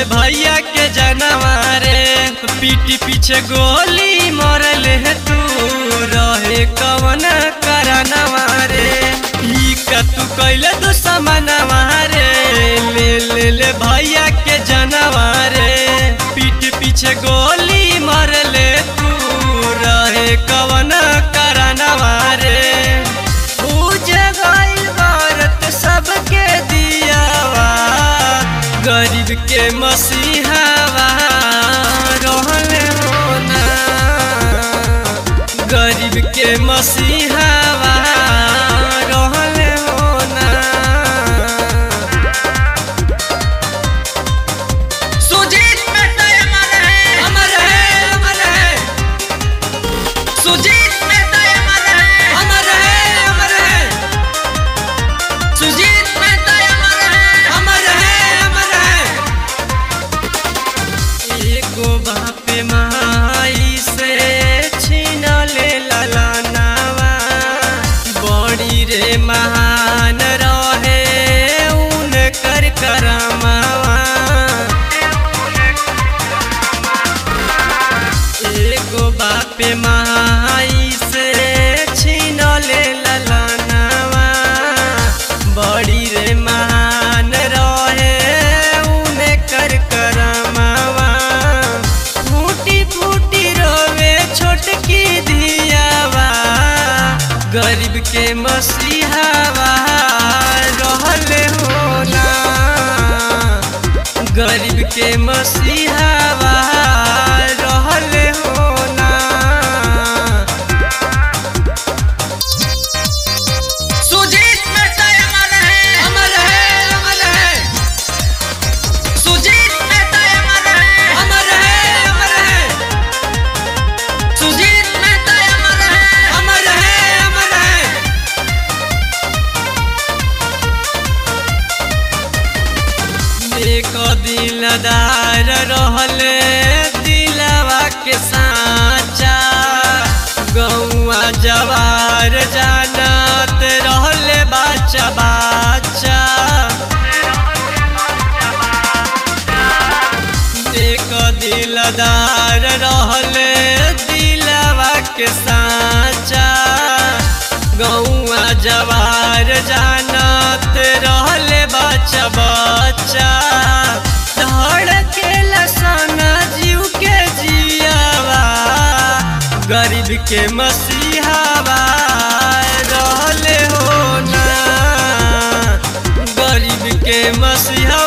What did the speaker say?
भैया के जनवा रे पीठी पीछे गोली मरल है तू रहे कवन करनवा रे ई का तू कैले तू समनवा रे ले ले ले भैया के जनवा रे पीठ पीछे गोली मरले तू रहे कवन करनवा रे पूजे गइल भारत सबके दियावा गरीब के मसीहावा रहले होना गरीब के मसीहावा रहले होना सुजीत मेहता अमर है अमर है अमर है सुजीत मेहता अमर है अमर है अमर है सुजीत मेहता अमर है अमर है अमर है एगो बाप माई से छीन ले ललनावा बड़ी रे महान रहे उनकर करमावा एगो बाप माई से छीन ले ललनावा बड़ी रे महान रहे उने कर करमावा फूटी फूटी रोवे छोटकी धियावा गरीब के मसीहावा रहले होना गरीब के मसीहावा रहले होना सुजीत मेहता अमर है अमर है अमर है सुजीत मेहता अमर है अमर है अमर है सुजीत मेहता अमर है अमर है अमर है एक दिलदार रहले दिलवा के साचा गौआ जवार जानत रहले बाचा बाचा एक दिलदार रहले दिलवा के साचा गौआ जवार जानत रहले बच्चा बच्चा धड़के लसना जीव के जियावा गरीब के मसीहावा रहले होना गरीब के मसीहा